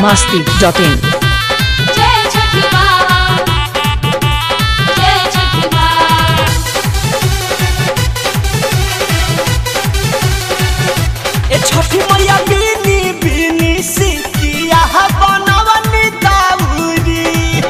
masti.in जय छठी माँ जय छठी माँ ए छठी मैया बीनी बीनी सिकिया बनवनी दाउरी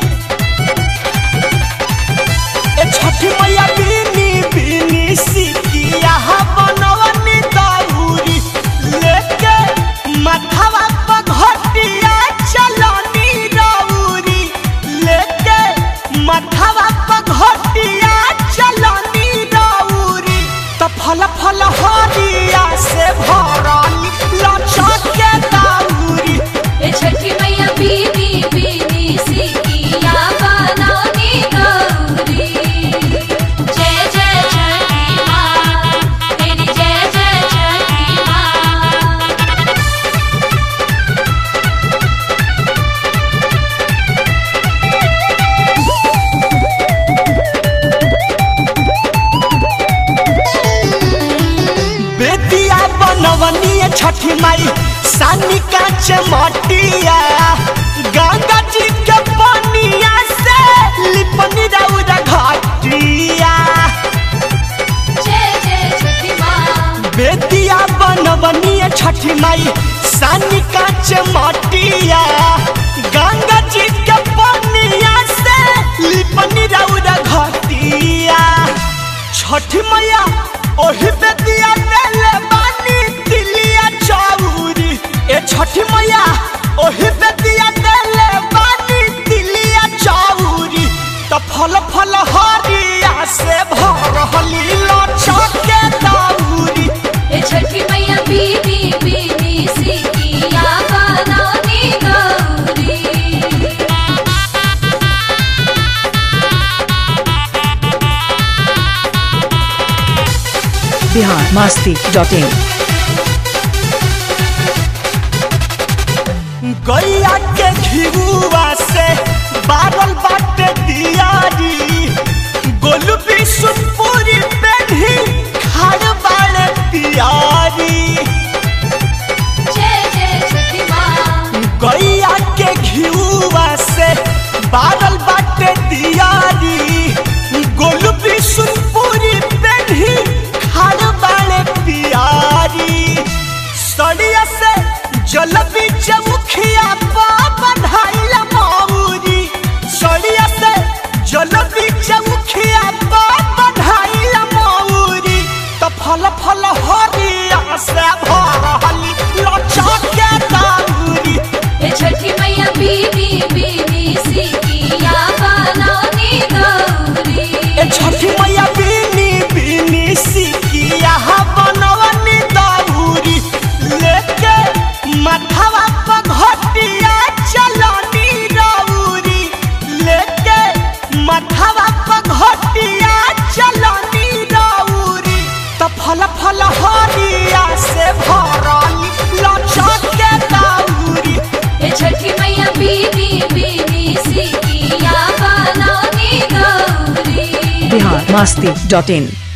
ए छठी मैया बीनी बीनी सिकिया बनवनी दाउरी लेके माथावा पर घटिया चलनी रौरी लेके माथावा पर घटिया चलनी रौरी त फल फल हरिया से भरल लचक के दाउरी ए छठी मैया बीनी बीनी सिकिया बनौनी गौरी जय जय छठी माँ तेरी जय जय छठी माँ बेदिया बनवनी छठी माई सानी कांच मटिया गंगा जी के पनिया से लिपनी रौरा घटिया जय जय छठी माँ बेदिया बनवनी छठी माई सानी कांच मटिया गंगा जी के पनिया से लिपनी रौरा घटिया छठी मैया ओही बेदिया देले बानी तिलिया चौरी ए छठी मैया ओही बेदिया देले बानी तिलिया चौरी त फल फल हरिया से भरहली लचक के दौरी ए छठी मैया बीनी बीनी सिकिया बनौनी गौरी Bihar masti.in गैया के घिरुआ से बारल बाटे दियारी गोलू बिशुपुरी पेढ़ी खाड़ बाड़े पियारी जय जय छठी माँ गैया के घिरुआ से बारल बाटे दियारी गोलू बिशुपुरी पेढ़ी खाड़ बाड़े पियारी सड़िया से जल बीच मुखिया पा बन्हाइल मौरी सड़िया से जल बीच मुखिया पा बन्हाइल मौरी त फल फल हरिया से भरहली लचक के दाउरी ए छठी मैया बीनी बीनी सिकिया बनौनी गौरी ए छठी मैया बीनी बीनी सिकिया बनवनी दाउरी लेके माथावा पर घटिया चलनी रौरी लेके माथावा पर घटिया चलनी रौरी त फल फल हरिया से भरली लचक के दाउरी ए छठी मैया बीनी बीनी सिकिया बनौनी गौरी Bihar masti.in